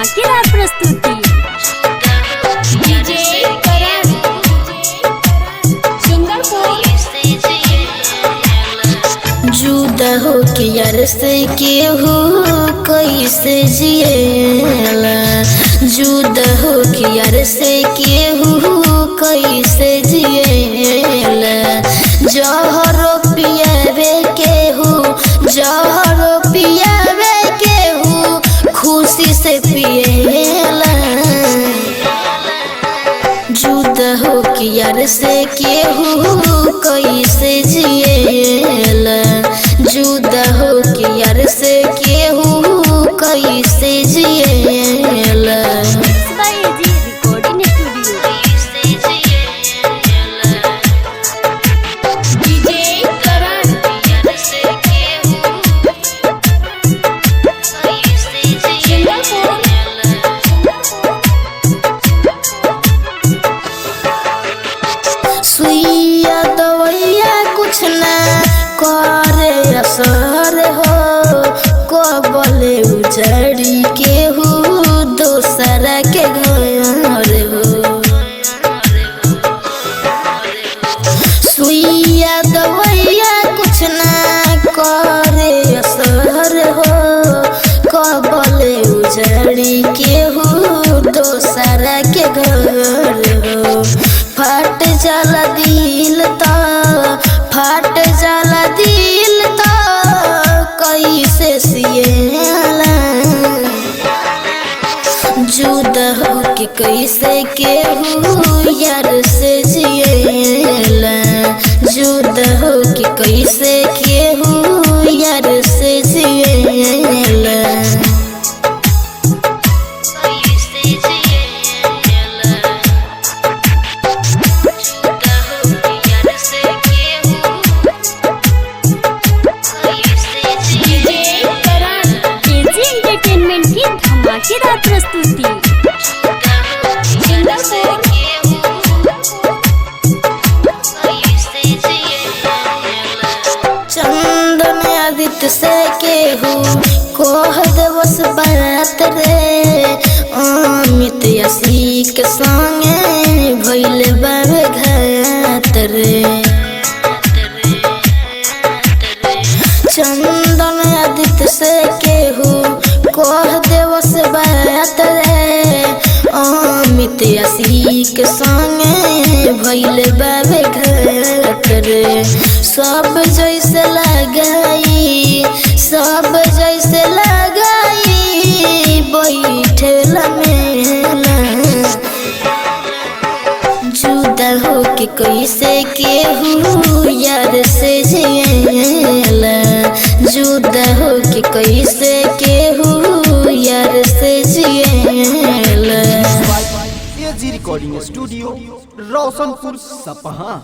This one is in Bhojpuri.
धमाकेदार प्रस्तुति जुदा हो के यार से केहू कैसे जिएला जुदा हो के यार से केहू कैसे जिएला जहरो पियावे केहू जहरो पियावे केहू खुशी से पिएला जुदा हो के यार से केहू कैसे जिएला जुदा हो के यार से केहू कैसे जिएला बाय जी रिकॉर्डिंग स्टूडियो सुइया दवैया कुछ ना करे असर हो कबले उजड़ी केहू दोसरा के घर हो सुइया दवैया कुछ ना करे असर हो कबले उजड़ी केहू दोसरा के घर हो फट जाला दिल तो फट जाला दिल तो कैसे सिएला जुदा हो के कैसे केहू यार से जिएला जुदा हो के कैसे केहू यार से जिएला केजी एंटरटेनमेंट की धमाकेदार प्रस्तुति चंदन आदित्य से केहू कोह दिवस बात रे अमित यसी के संगे भइल बाबे घात रे चंदन आदित्य से केहू कोह दिवस बात रे अमित यसी के संगे भइल बाबे घात रे सब जैसे लगाई सब जैसे लगाई बैठल मेला जुदा हो के कैसे केहू यार से जिएला जुदा हो के कैसे केहू यार से जिएला एजी रिकॉर्डिंग स्टूडियो रोशनपुर सपहा